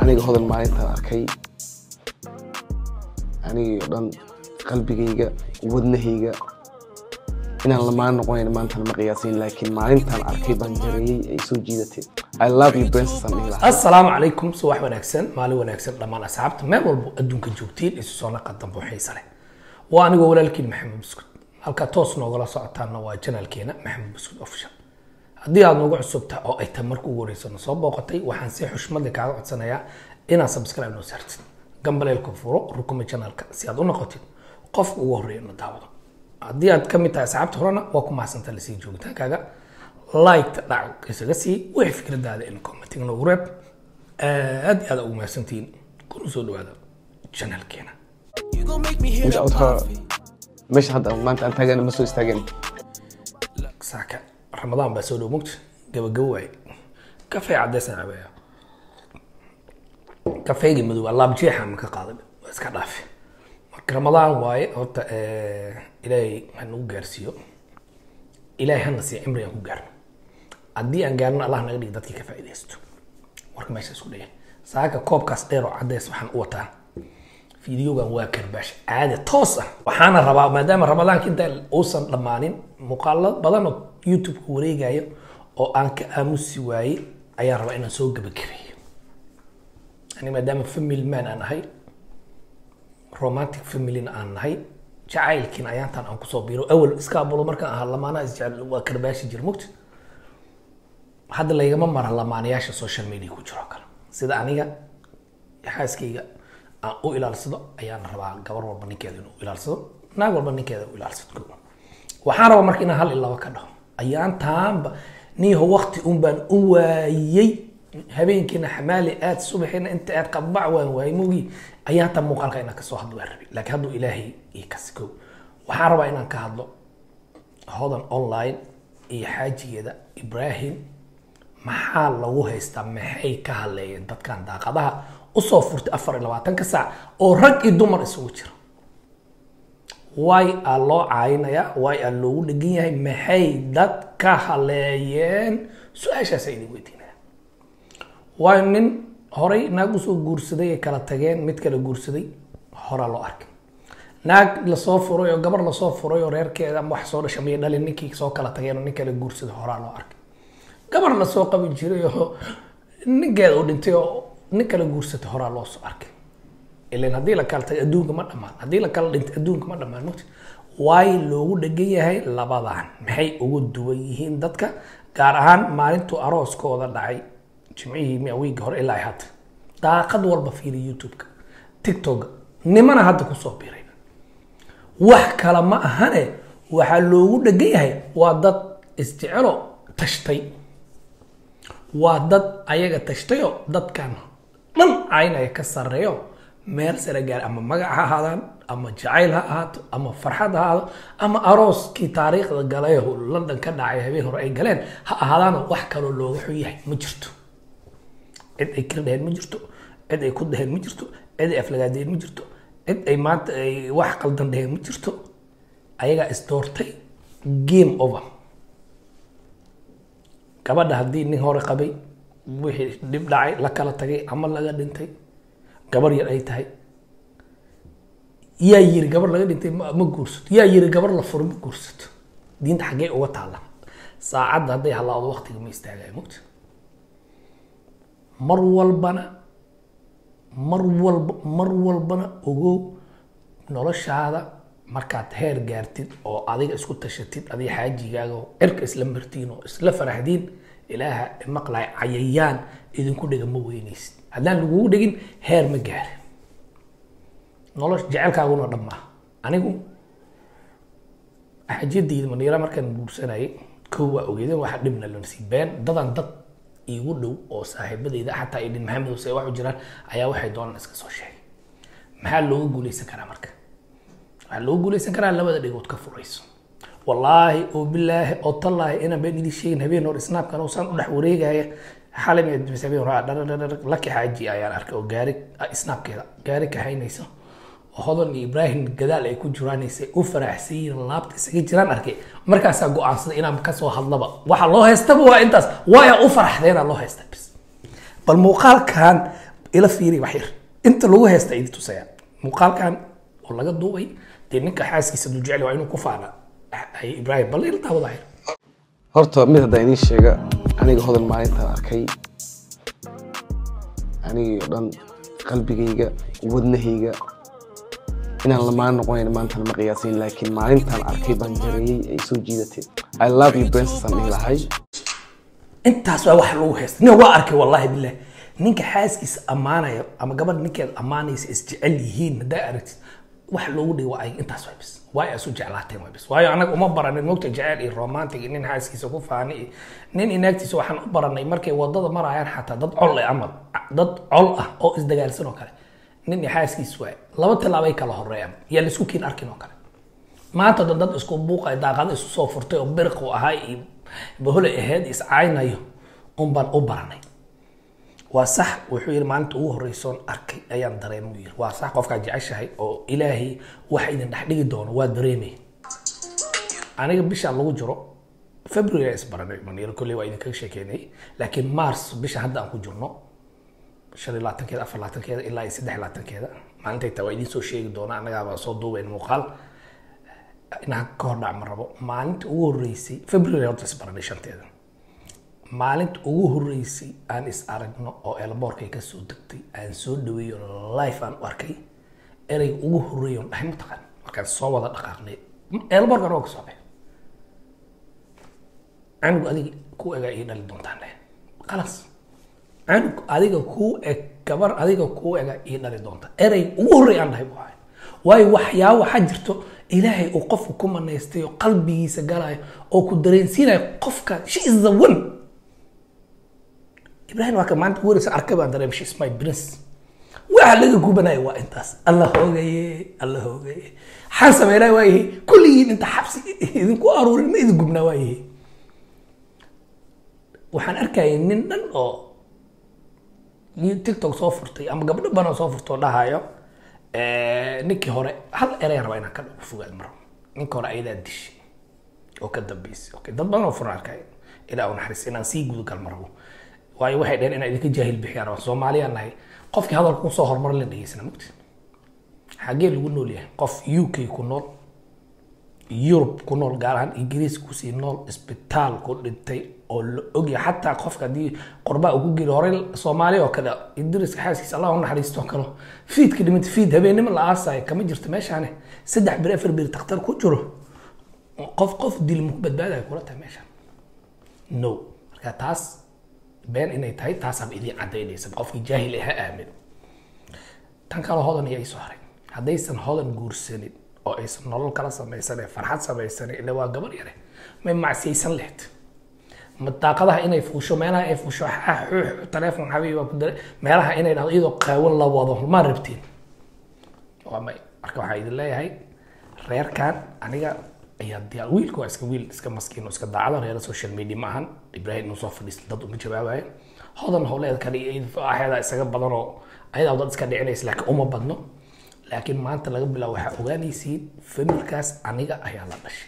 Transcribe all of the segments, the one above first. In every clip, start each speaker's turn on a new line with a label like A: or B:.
A: aniga hodan maalintaan arkay anigii oo dhan qalbigayga wadnahayga inaan lamaan noqonayn maantana ma qiyaasayn laakiin maalintaan arkay baan jareeyey ay soo jiidatay i love you princess aan dhihi lahaa
B: assalaamu calaykum subax wanaagsan maalin wanaagsan dhammaan asxaabta meel walbo adduunka joogtiin isu soo naqa dambe xiisa leh waa anigoo walaalkiin maxamed buskud halkaa toos noogala socotaana waa janaalkeena maxamed buskud official haddii aad noogu cusubta oo ay tahay marka ugu horeysa na soo booqatay waxaan si xushmadle kaaga codsanayaa inaad subscribe noo saartid gambaleelka furo rukuma janaalka si aad u noqotid qofka ugu horeeya na daawado haddii aad ka mid tahay asxaabta horena waa ku mahadsantaa lasii joogitaankaaga liketa dhac isaga sii wixii fikradaada in commenting noogu reeb aad iyo aad ugu mahadsantihiin kuna soo dhawaada janaalkeena
C: You gon' make me hit
A: Meesha
C: up
A: aad ka
C: coffee.
A: meesha hadda maanta aan taagana ma soo istaageen
B: saaka ramadaan baa soo dhow mogta gabagabo waaye kafee cadeysaan cabaya kafeygii madow alaab jeexa ma ka qaaday waa iska dhaafe marka ramadaan waaye horta eh, ilaahay ha nagu gaarsiiyo ilaahay hana siiya cimri aan ku gaarno haddii aan gaarno allah naga dhig dadkii ka faa'iidaysto warka meesha isku dhigay saaka koobkaas dheer oo cadeys waxaan u wataa fiidiyogan waa karbaash caadi toos ah waxaana rabaa maadaama ramadaanka inta uusan dhammaanin muuqaalo badan oo youtube-ka wareegayo oo aan ka aamusi waayey ayaan rabaa inaan soo gabagabeeyo ani maadaama family man aan ahay romantic familyn aan nahay jacaylkiin ayaantan aan kusoo biiro awal iskaabulo markaan ahaa lamaanaha isjecel waa karbaashi jir mugti hadda laygama mara lamaanayaasha social media ku jiro oo kale sida aniga xaaskayga aan u ilaalsado ayaan rabaa gabar walba ninkeeda inuu ilaalsado naag walba ninkeeda u ilaalsado ko waxaan rabaa marka inaan hal iyo laba ka dhaho ayaantaanba niiho wakti un baan u waayey habeenkiina xamaali aad subaxiina inta aad qabac waan waayey mogi ayaantan muuqaalka inaan kasoo hadlo waan rabay laakiin hadduu ilaahay ii kasi ko waxaan rabaa inaan ka hadlo hodan online iyo xaajigeeda ibrahim maxaa lagu haystaa maxay ka hadleeyeen dadkan daaqadaha usoo furtay afar iyo labaatanka saac oo rag iyo dumar isugu jira way aa loo caayinayaa way aa loogu dhegan yahay maxay dad ka haleeyeen su-aashaasa idin weydiinaya waa nin horay naag usoo guursaday ay kala tageen mid kala guursaday horaa loo arkay naag lasoo furay oo gabar lasoo furay oo reerkeeda ama wax soo dhashay miyay dhalin ninkii soo kala tageen oo nin kala guursaday horaa loo arkay gabar lasoo qabi jiray oo ninkeeda uu dhintay oo nin kala guursatay horaa loo soo arkay ilan haddii la kala tagay adduunka ma dhammaan haddii la kala dhintay adduunka ma dhammaan mugti waay loogu dhegan yahay labadan maxay ugu duwan yihiin dadka gaar ahaan maalintuu arooskooda dhacay jimcihii miya wiigga hore ilaa ay hadda daaqad walba fiiri youtube-ka tiktok nimana hadda kusoo biray wax kale ma ahane waxaa loogu dhegan yahay waa dad isjecelo tashtay waa dad ayaga tashtayoo dadkan dhan caynaya ka sarreeyo meel sare gaar ama magac ha ahaadaan ama jacayl ha ahaato ama farxad ha ahaado ama arooskii taariikhda galay oo london ka dhacay habeen hore ay galeen ha ahaadaanoo wax kaloo looga xun yahay ma jirto cid ay kir dheheen ma jirto cid ay ku dheheen ma jirto cid ay aflagaadeen ma jirto cid ay maanta ay wax qaldan dheheen ma jirto ayagaa isdoortay game over gabadha haddii nin hore qabay wixii dhib dhacay la kala tagay ama laga dhintay gabar yar ay tahay yaa yiri gabar laga dhintay ma ma guursato yaa yiri gabar la furo ma guursato diinta xaggee uga taalla saacadda hadday halaado waqtiga ma istaagayo mugta mar walbana mar walba mar walbana ogow noloshaada markaad heer gaartid oo adiga isku tashatid adiga xaajigaaga oo cirka isla martiin oo isla faraxdiin ilaaha maqlay cayayaan idinku dhiga ma weynaysid haddaan lagugu dhigin heer ma gaarin nolosha jecelkaaguna dhammaa anigu xajiyadayda maniira markaan guursanayay kow waa ogeedeen waxa dhibna la nasiibeen dadan dad iigu dhow oo saaxiibadayda xataa idin maxamed huse waxu jiraan ayaa waxay doonaan iska soo sheegay maxaa looga guuleysan karaa marka waxaa looga guuleysan karaa labada dhigood ka furayso wallaahi oo bilaahi oo tallaahi inaan been idin sheegin habeen hore snaapkan oo saan u dhex wareegaya xalay mis habeen hore dhardhardhar laki xaaji ayaan arkay oo gaari snaapkeeda gaari kahaynayso oo hodan iyo ibraahim gadaal ay ku jiraanaysay u faraxsan yihiin laabta isaga jiraan arkay markaasaa go-aansaday inaan kasoo hadlaba waxa loo haystaba waa intaas waaya u faraxdeena loo haysta bis bal muuqaalkan ila fiiri wax yar inta lagu heesta idi tusaya muuqaalkan oo laga duubay dee ninka xaaskiisa duu jecel waa inuu ku faana ay ibraahim bal ila daawada yar
A: horta mid haddaa idiin sheega aniga hodan maalintaan arkay anigii oo dhan qalbigayga wadnahayga inaan lamaan noqonayn maantana ma qiyaasin laakiin maalintaan arkay baan jareeyey ay soo jiidatay i love you princess aan dhihi lahay
B: intaas waa wax lagu heesta nin waa arkay wallahi bilah ninka xaaskiisa ammaanaya ama gabadha ninkeeda ammaanaysa isjecel yihiin haddaa aragtid wax loogu dhigi waa ay intaas waa bis waayo asu jeclaateen waa bis waayo anaga uma baranin mogta jecel iyo romantic iyo nin xaaskiisa ku faani iyo nin inaagtiisa waxaan u baranay markay wadada marayaan xataa dad col eh amal dad col ah oo isdagaalsan oo kale nin iyo xaaskiis waay laba tilaabay kala horeeyaan yaa laisku kiin arkin oo kale maanta dad dad isku buuqay daaqada isu soo furtay oo biriq u ahaa iyo bahole aheyd iscaynayo un baan u baranay waa sax wuxuu yidhi maalinta ugu horreysoon arkay ayaan dareemay yiri waa sax qofkaa jeceshahay oo ilaahay waxa idin dhex dhigi doono waa dareemay aniga bisha lagu jiro february is baranay maniiro kolley waa idinkaga sheekeynay laakiin mars bisha hadda aan ku jirno shan iyo labaatankeeda afar labaatankeeda ilaa iyo saddex labaatankeeda maalintay taa waa idiin soo sheegi doona annagaaba soo duubayn muuqaal inaan ka hor dhac ma rabo maalinta ugu horreysay february horta is baranay shanteeda maalinta ugu horreysay aan is aragno oo elboorkay ka soo degtay aan soo dhaweeyo life aan u arkay ereyga ugu horreeya on dhahay mataqaan markaan soo wada dhaqaaqnay elboorkan waa ka soo baxay canugu adiga ku egaa ii dhali doontaan leh qalas canug adiga kuu eg gabar adiga kuu ega ii dhali doonta erey ugu horreey aan dhahay bu ahay waayo waxyaabo waxaa jirto ilaahay uu qofku ku manaystay oo qalbigiisa galayo oo ku dareensiinayo qofka she is the one ibrahim waa ka maanta ugu horeysa arkay baan dareem she is my prince waxa laga gubanayo waa intaas alla hoogaye alla hoogaye xaan sameynaa waayahay kulligiin inta xabsi idinku aruurin ma idin gubnaa waayahay waxaan arkayay nin dhan oo tiktok soo furtay ama gabdho badan oo soo furtay oo dhahayo ninkii hore hal erey raba inaan ka fogaad maro ninkii hore ayadaa dishay oo ka dambeysay okay dad badan oo furan arkay ilaa u naxariis inaan sii gudagal marabo waayo waxay dheheen inaan idinka jaahil bixiyaan rabaa soomaaliyaan nahay qofkii hadalka kusoo horumar la dhegeysana mugti xagee lagu nool yahay qof u k ku nool yurub ku nool gaar ahaan ingiriis kusii nool isbitaal ku dhintay oo la ogyahay xataa qofka haddii qorbaa ugu geli horey soomaaliya oo kale idriska xaaskiisa allah u naxariisto oo kale fiidka dhimanta fiid habeenimo la aasayo kama jirto meeshaane saddex bir afar bir takhtar ku jiro qof qof dil muku badbaadayo kula tahay meeshaan no marka taas been inay tahay taasaaba idiin cadaynaysa qofkii jaahil ha aamin tan kale hodan iyo soo haray haddaysan hodan guursanin oo aysan nolol kala samaysanin farxad samaysanin ila waa gabar yare may macsiyaysan lehed ma daaqadaha inay fuusho meelaha ay fuusho xuux taleefon xabiib waa ku dare meelaha inay dhahdo iyadoo qaawan la wado ma rabtiin waa may marka waxaa idin leeyahay reerkan aniga ayaa diyaar wiilka waa iska wiil iska maskiin oo iska daacado reera social media ma ahan ibrahim inuu soo fadhiista dad uma jawaabayo hodan howleed kale axeeda isaga badan oo ayadaa dad iska dhicinaysa laakiin uma badno laakiin maanta laga bilaabo waxaa ogaanaysiin familkaas aniga ayaa la dhashay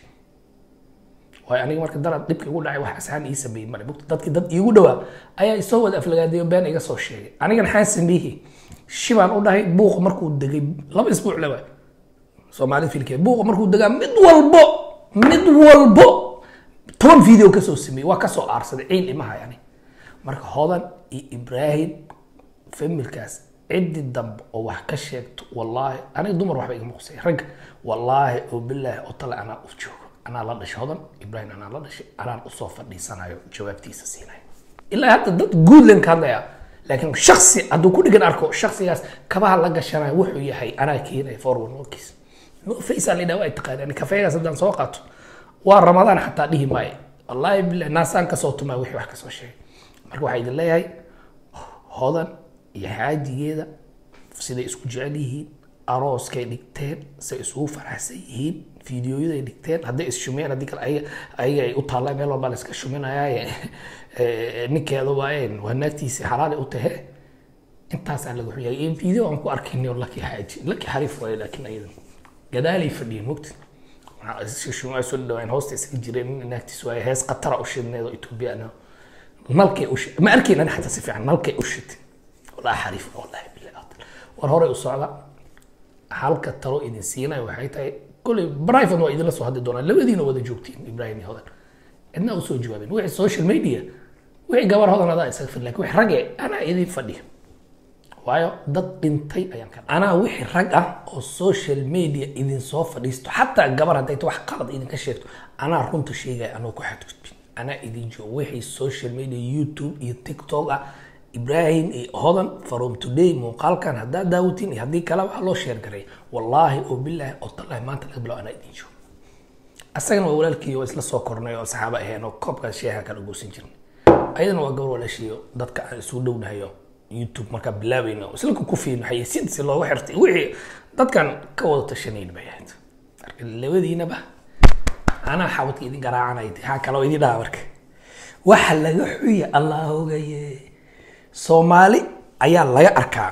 B: waayo aniga marka dara dhibka igu dhacay wax asxaan ii sameeyey male mugta dadkii dad iigu dhawaa ayaa isoo wada aflagaadeeyo been iga soo sheegay anigan maxaan sameeyey shibaan u dhahay buuq markuu degay laba isbuuc laba soomaalida filkeed buuqa markuu degaa mid walbo mid walbo toban video kasoo sameeyey waa kasoo aarsaday ciil imaha yani marka hodan iyo ibraahim familkaas ciddi dambe oo wax ka sheegto wallaahi aniga dumar waxba igama qusay ragga wallaahi oo bilaahi oo tale anaa u joogo anaa la dhashay hodan ibraahim anaa la dhashay anaan usoo fadhiisanayo jawaabtiisa siinayo ilaa hadda dad guudland ka hadlaya laakiin shaksi hadduu ku dhigan arko shaksigaas kabaha la gashanayo wuxuu yahay anaa keenaya forward nokiis no face aan idhaa waa taqaanaan kafeegaas haddaan soo qaato waa ramadaan xataa dhihi maayo wallaahi bilahi naasaan kasoo tumaa wixii wax kasoo sheegay marka waxaa idin leeyahay hodan iyo xaajigeeda siday isku jecel yihiin arooskay dhigteen say isugu faraxsan yihiin fiidiyoyaday dhigteen hadday isshumeen haddii kale ayaga ayaga ay u taallaa meel walbaa la iska shuminayaa ninkeeda waayeen waa naagtiisii xalaali u tahe intaasaa laga xuyay in fiideo aan ku arkayni laki xaaji laki xariif waaye laakiin ayadan gadaalay fadhiyeen mogta shumaa soo dhawaan hoosta isaga jireen nin naagtiis waaye hees qatara u shidneed oo etoobiyana nalkay u shid ma arkayn ani xataa si fiican nalkay u shid walaa xariif wallahi war horey u socda halka talo idin siinayo waxay tahay kolley private waa idinla soo hadli doonaa labadiina wada joogtiin ibrahim iyo hodan cidna usoo jawaabin wixii social media wixii gabar hodan adaa isaga fir lakin wixii rage anaa idin fadhiya waayo dad dhintay ayaan ka anaa wixii rag ah oo social media idin soo fadhiisto xataa gabar hadday ta wax qalad idinka sheegto anaa runta sheegaya anoo ku xadgudbin anaa idin joogo wixii social media youtube iyo tiktok ah ibrahim iyo hodan from today muuqaalkan haddaad daawatiin iyo haddii kale waxaa loo sheer garay wallaahi oo bilaahi oo tallahi maanta laga bilaabo anaa idin joogo asagana waa walaalkii oo isla soo kornay oo saxaaba aheen oo koobkaas sheeha kala guursan jirnay ayadana waa gabar walaashiyo dadka aan isu dhownahayo youtube markaa bilaabayna isla ku kufiin xayeysiinta si looga xirtay wixii dadkan ka wada tashanayn bay ahayd marka labadiinaba anaa xabadka idin garaacanay haa kaloo idin dhaha marka waxa laga xuya allah ogaye soomaali ayaa laga arkaa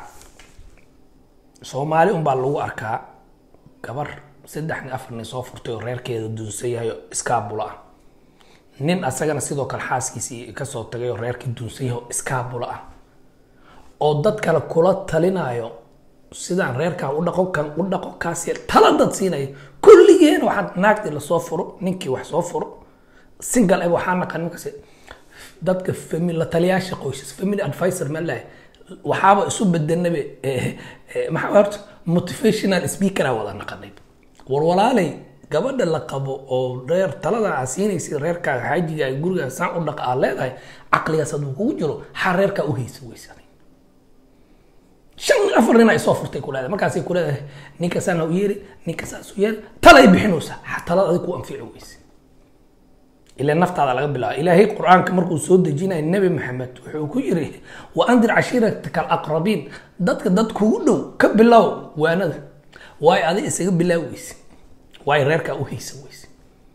B: soomaali unbaa lagu arkaa gabar saddex nin afar nin soo furtay oo reerkeeda duunsan yahay oo iskaabula ah nin asagana sidoo kale xaaskiisii kasoo tagay oo reerkii duunsan yahay oo iskaabula ah oo dad kale kula talinayo sidaan reerkan u dhaqo kan u dhaqo kaas yar tala dad siinayo kulligeena waxaa naagtii lasoo furo ninkii wax soo furo single eb waxaa naqan markaas dadka family la taliyaasha qoysas family advisor ma lahay waxaaba isu bedanabe maxaa horta motivational speaker wada naqanay war walaalay gabadha la qabo oo reer talada aa siinaysid reerkaaga xaajiga gurigaa saan u dhaqa aa leedahay caqligaas hadduu kugu jiro xaa reerkaa u haysa weysanay shan afar nin ay soo furtay ku leedahay markaasay ku leedahay ninka saana u yeeri ninka saas u yeeri talay bixinaysaa talada adig ku anfici weyse ilaa naftaada laga bilaabo ilaahay qur-aanka markuu soo dejinaya nebi maxamed wuxuu ku yiri wa andir cashiirataka alaqrabiin dadka dad kugu dhow ka bilow waanada waayo adig isaga bilaabi weyse waayo reerkaa u haysa weyse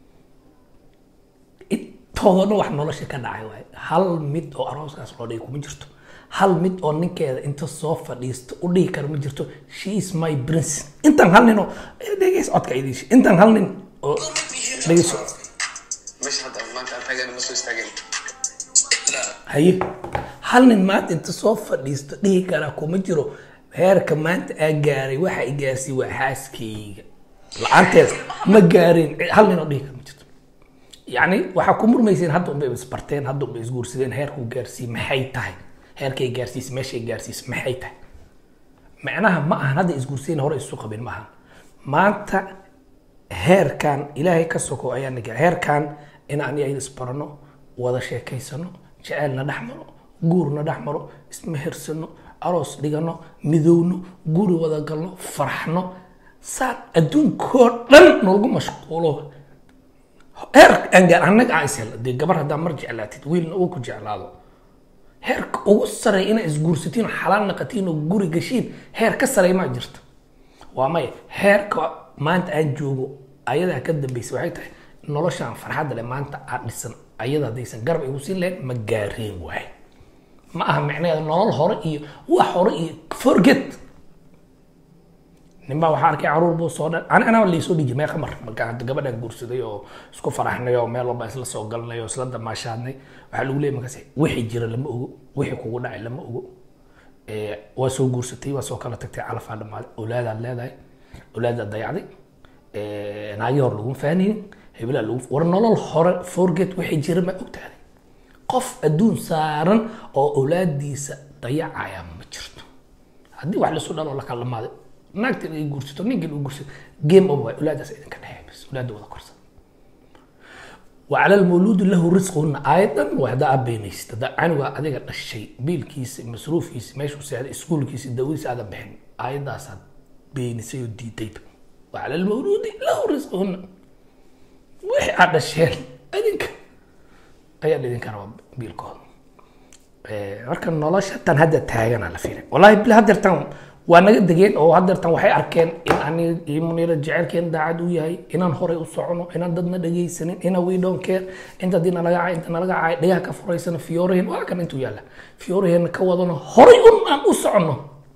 B: intoodana wax nolosha ka dhacay waaye hal mid oo arooskaas loo dhigi kuma jirto hal mid oo ninkeeda inta soo fadhiisto u dhihi kara ma jirto she is my prince intaan hal nin oo dhegeys codka idiish intaan hal nin oo dhegeyso
A: meesha hadda maanta aan taagana ma soo istaagin
B: haye hal nin maanta inta soo fadhiisto dhihi karaa kuma jiro heerka maanta aa gaaray waxa i gaarsiiy waa xaaskayga la-aanteed ma gaarin hal nin oo dhihi kara ma jirto yacni waxaa ku murmayseen hadda unbay isbarteen hadda unbay isguursadeen heerkuu gaarsiiye maxay tahay heerkay gaarsiisay meeshay gaarsiisay maxay tahay macnaha ma ahan hadda isguursadeen hore isu qabin ma ahan maanta heerkan ilaahay ka soko ayaa naga heerkan in aan yahay isbarano wada sheekaysano jecelna dhex maro guurna dhex maro ismehersano aroos dhigano midowno guri wada galno farxno saan adduunkoo dhan nolagu mashquulo heer aan gaar annaga aan ishel dee gabar haddaa mar jeclaatid wiilna uu ku jeclaado heerka ugu sareeya inaa isguursatiin oo xalaal naqatiin oo guri gashiin heer ka sareeya maa jirta waa maya heerka maanta aan joogo ayadaa ka dambaysa waxay tahay noloshaan farxadda leh maanta aad dhisan ayada haddaysan garab igu siin lahayn ma gaareen waaye ma aha micnaheeda nolol hore iyo wax hore iyo forget ninbaa waxaa arkay caruur buu soo dhan ani anaa laysoo dhiji mee qamar marka hadda gabadhaan guursaday oo isku faraxnay oo meel walba isla soo galnay oo isla damaashaadnay waxaa lagu leeyay markaas wixii jira lama ogo wixii kugu dhacay lama ogo waa soo guursatay waa soo kala tagtay calafaa dhammaaday awlaadaad leedahay awlaadaad dayacday naagii hore laguma fahanaynin hebelaa lagu war nolol hore forget wixii jira ma ogtahay qof adduun saaran oo awlaadiisa dayacaya ma jirto haddii wax lasu dhalo la kala dhamaaday naagtan ay guursato ninkan uu guursato game over waay awlaadaas idinka dhexeey bas awlaada wada korsan وعلى المولود له رزقهن ايضا وهذا ابينيس هذا عنوا اديك دشي بيلكيس مصروفيس ماشي سعد اسكولكيس داويس هذا بحن ايضا صد بينسيو دي تيب وعلى المولود له رزقهن وحي هذا الشيء اديك ayaa idinka raba biilkooda marka nolosha tan hadda taagana la fiilay wallahi bil hadeertan waa naga degeen oo hadeertan waxay arkeen in ani iyo muniira jecelkeen daacad u yahay inaan horay u socono inaan dadna dhegaysanin ina we don't care inta dii nalaga cay inta nalaga cay dhagaha ka furaysana fiyooraheen waa kan intuu yaalla fiyooraheenna ka wadano horay un aan u socono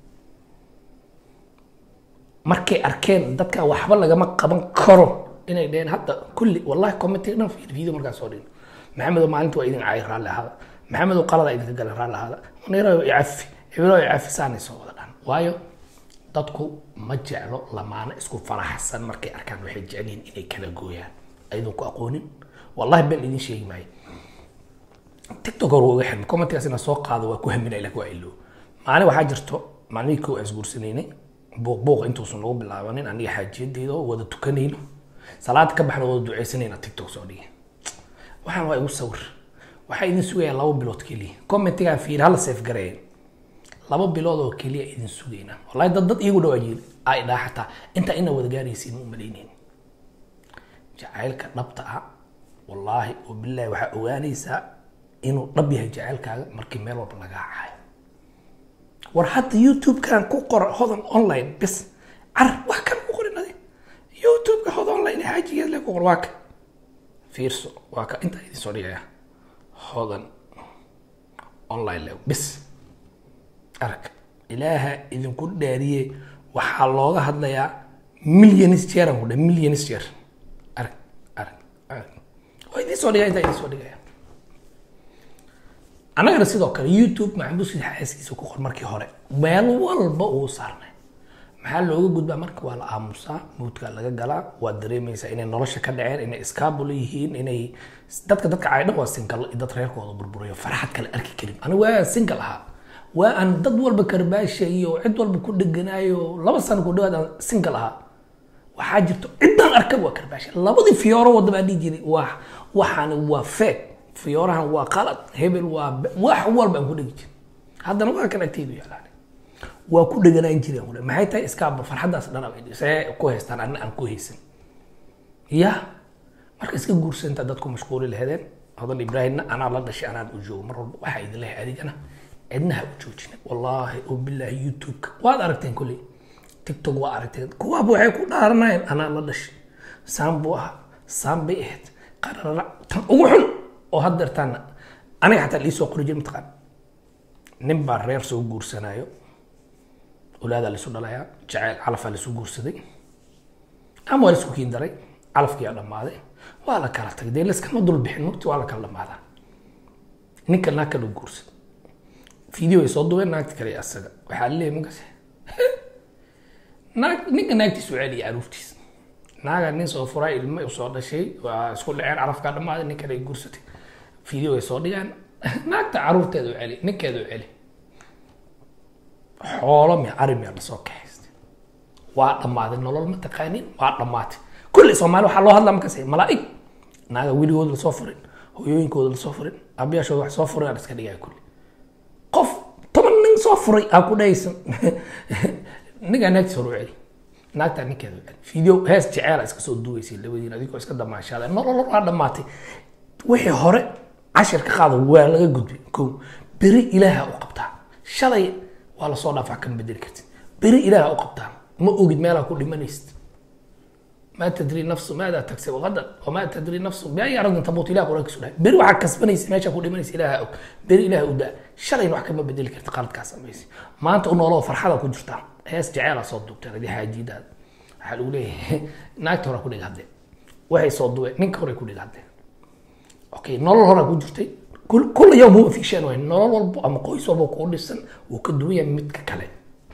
B: markay arkeen dadka waxba lagama qaban karo inay dheheen hadda kulli wallahi commentiga dhan fiir video markaa soo dhigno maxamedow maalinta waa idin caay raalli ahaada maxamedow qalada idinka gala raalli ahaada muniiro icafi hebelo icafi saanay soo wada dhan waayo dadku ma jeclo lamaano isku faraxsan markay arkaan waxay jecel yihiin inay kala gooyaan ayadoon ku aqoonin wallahi been idin sheegi maayo tiktok hore uga xirmay commentigaas inaan soo qaado waa ku haminay laakiin waa ilo maalin waxaa jirto maalmihii kow aan isguursanaynay buuq buuq intuusan nagu bilaabanin aniga xaajiyadeeda oo wada tukanayno salaada ka baxna wada ducaysanayna tiktok soo dhigay waxaan waa igu sawir waxaa idin sugayaa laba bilood keliya commentigaan fiir hala seef gareeya laba bilood oo keliya idin sugaynaa wallahi dad dad iyagu dhawaa jiri ay dhaa xataa intaa ina wada gaaraysiin u malaynayn jacaylka dhabta ah wallaahi oo bilaahi waxaa ogaanaysaa inuu dhab yahay jacaylkaaga markii meel walba lagaa cayo war hadda youtube-kan ku qora hodan online bis car wax kan ku qorin adi youtube-ka hodan online ee xaajigeed le ku qor waa ka fiirso waa ka intaa idin soo dhigaya hodan online le bis arag ilaaha idinku dhaariye waxaa looga hadlayaa millions jeeran ku dhe millions jeer arag arag arag waa idin soo dhigaya intaa idin soo dhigaya annagana sidoo kale youtube maxamuud xaaskiisa ku qor markii hore meel walba uu saarnay maxaa looga gudbaa marka waa la aamusaa muudka laga galaa waad dareemaysaa inay nolosha ka dhaceen inay iskaabulo yihiin inay dadka dadka caydhan waa single dad reerkooda burburayo farxad kale arki karin aniga waa single ahaa waa aan dad walba karbaasha iyo cid walba ku dheganaayo laba sano ku dhawaad aan single ahaa waxaa jirto ciddaan arkab waa karbaasha labadii fiyooro wadda baa dhihi jiray waa waxaani waa fake fiyoorahan waa qalad hebel waa wax walba aan ku dhegi jiray haddana waa kan agteydu yaalaan waa ku dheganaan jireen ule maxay tahay iskaaba farxaddaas dhan see ku haystaan anna aan ku haysan ya marka iska guursanta dadku mashquuli lahadeen hodan ibraahimna anaa la dhashay anaan u joogo mar walba waxaa idin lehay adigana cidna ha u joojina wallaahi oo bilaahi youtube-ka waad aragteen kolley tiktok waa aragteen kuwaaba waxay ku dhaaranayeen anaa la dhashay saan buu ahaa saan bay ahayd qarara tan ugu xun oo haddeertaana aniga xataa liisoo qori jir mataqaan nin baa reer soo guursanayo olaadaa laisu dhalayaa jacayl calafaa laisu guursaday ama waa laisku kiin daray calafkiyaa dhammaaday waa la kala tagay dee laskama dul bixin mugti waa la kala dhammaadaa ninka naag kala guursaday video ay soo duween naagti kale asaga waxaa leeyahay markaas naag ninka naagtiisu celiya caruurtiisa naaga nin soo furay ilmo soo dhashay waa isku dhaceen calafkaa dhammaaday nin kale ay guursatay video ay soo dhigaan naagta caruurteeda u celi ninkeeda u celi xoolo mi ari miya lasoo kaxaystay waa dhammaaday nolol ma taqaanin waa dhammaatay kulli soomaali waxaa loo hadlaa markaas malaa'ig naaga weligooda lasoo furin hooyooyinkooda lasoo furin aabayaashooda wax soo furin aan iska dhigaya kulli qof toban nin soo furay aa ku dhahaysan ninkaa naagtiis hore u celi naagtaa ninkeeda u celi video hees jeceela iska soo duugaysay labadiin adigoo iska damaashaada nolol waa dhammaatay wixii hore cashir ka qaada waa laga gudbay kow beri ilaaha u qabtaa shalay waa lasoo dhaafaa kama bedeli kartid beri ilaaha u qabtaa ma ogid meelaa ku dhimanaysid ما تدري نفس ماذا تكسب غدا وما تدري نفس بأي أرض تموت إله قرآن كسوله بر وحك كسبنيس ما شافوا لمنيس إله أو بر إله ودا شرعي وحك ما بدل كرت قالت كاسم بيس ما أنت أنه الله فرحة كنت جرتا هيس جعالة صدق ترى دي حاجة جديدة حلو ليه ناك ترى كل هذا وهي صدق نك هو كل هذا أوكي نور هنا كنت جرتي كل كل يوم هو في شيء وين نور والب أما قويس والب كل السنة وكدوية متك كلام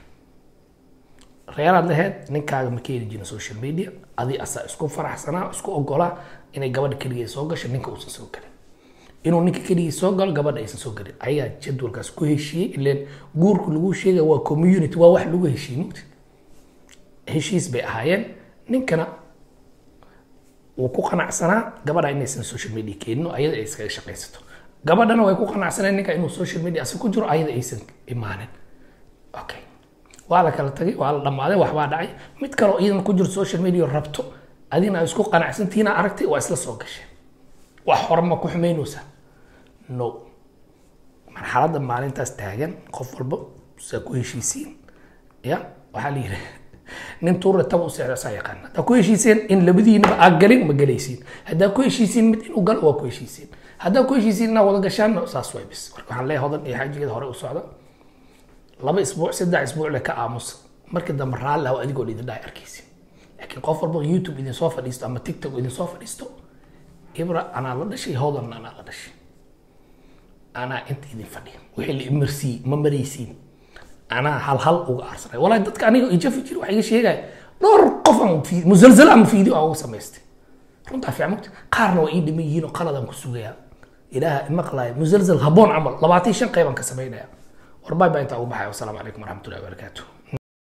B: reeraad laheyd ninkaaga ma keeni jirin social media adi asaa isku faraxsanaa isku ogolaa inay gabadha keligii soo gasho ninka uusan soo galin inuu ninka keligii soo galo gabadha aysan soo galin ayaa jadwalkaas ku heshiiyey ileen guurku lagu sheegaya waa community waa wax lagu heshiiyey mugti heshiis bay ahaayeen ninkana wuu ku qanacsanaa gabadha inaysan social media keenino ayada ay iskaga shaqaysato gabadhana way ku qanacsaneen ninka inuu social media asi ku jiro ayada aysan imaanin okay waa la kala tagay waa la dhammaaday waxbaa dhacay mid kaloo iidan ku jirto social media rabto adina ay isku qanacsantihiina aragtay waa isla soo gasheen wax hore ma ku xumaynaysaa no marxaladda maalintaas taagan qof walba saa ku heshiisiin ya waxaa la yidhi nin tuure taba u seexda saa yaqaan haddaa ku heshiiseen in labadiinaba aa galin ma galaysiin haddaa ku heshiisiin mid inuu galo waa ku heshiisiin haddaa ku heshiisiin inaa wada gashaan saas way bis marka waxaan leeyahay hodan iyo xaajigeeda hore u socda laba isbuuc saddex isbuuc le ka aamusa markii dambe raalli ah adigoo idin dhahay arkaysin laakiin qof walba youtube idin soo fadhiisto ama tiktok idin soo fadhiisto ibra anaa la dhashay hodanna anaa la dhashay anaa inta idin fadhiya wixii la imarsiiyey ma maraysiin anaa hal hal uga aarsanay walahi dadka aniga ijafi jiri waxaa iga sheegaya dhowr qof aan fi- musalsal ama fiideo aan uga samaystay runtaa fiican mogta qaarna waa ii dhiman yihiin oo qaladaan ku sugayaa ilaaha imaqlaaya musalsal haboon camal labaatan iyo shan qeybaan ka samaynaya war bay baa intaa ugu baxaya wasalaamu calaykum waraxmatullahi wabarakaatuh